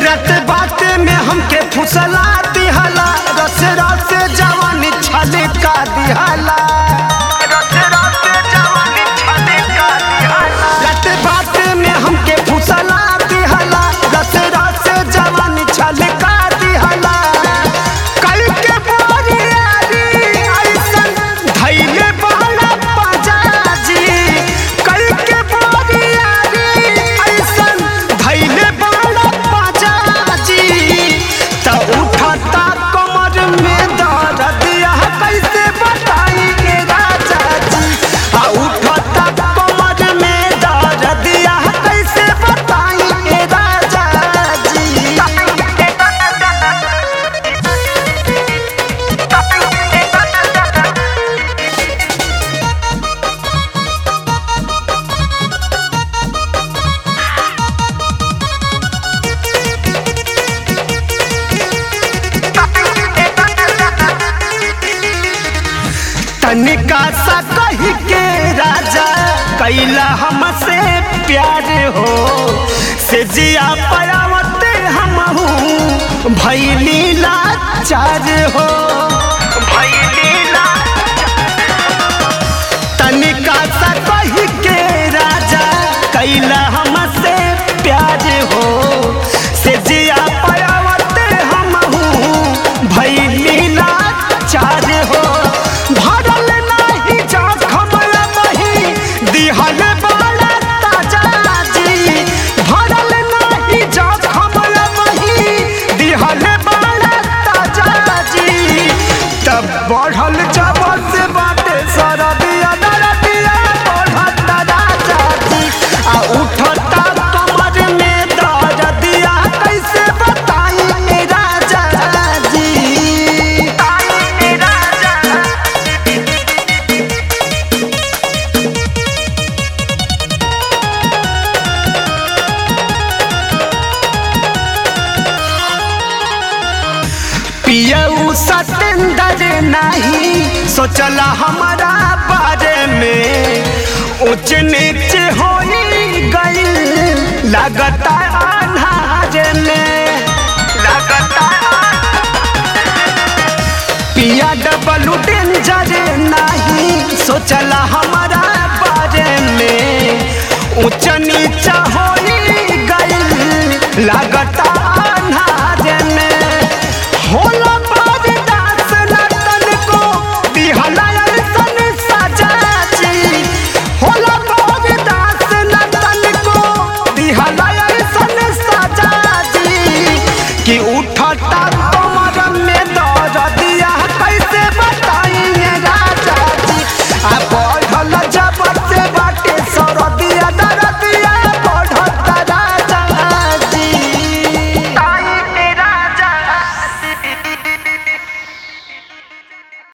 रत बाते में हमके फुसला दिहला रस रस जवानी छलका दिहला रस रस जवानी छलका दिहला रत बाते में हमके फुसला दिहला रस रस जवानी छलका दिहला कल के बोरियारी ऐसन धैले बहला पजाजी कल के बोरियारी ऐसन धैले बहला पजाजी त उठता कमर में दर्द यह कैसे बताई के राजा जी आ उठता कमर में दर्द यह कैसे बताई के राजा तनिका सा कही के राजा कैला हमसे प्यार हो से जिया पयावत हम भैली लाचार हो भैली तनिका सा कही के राजा कैला हमसे प्यार हो से जिया पयावत हम भैली लाचार हो भरल नाही जखम बही दिहल बड़ा ताजा जी भरल नाही जखम बही दिहल बड़ा ताजा जी तब बढ़ल जब से बाटे सरदिया दरदिया बढ़त राजा जी आ उठता कमर में दर्दिया कैसे बताई ए राजा जी ए राजा पियऊ सतेंदर नहीं सोचला हमारा बारे में ऊंच नीच हो गई लगता अनाज में लगता पिया डबल डेंजर नहीं सोचला हमारा बारे में ऊंच नीच हो गई लग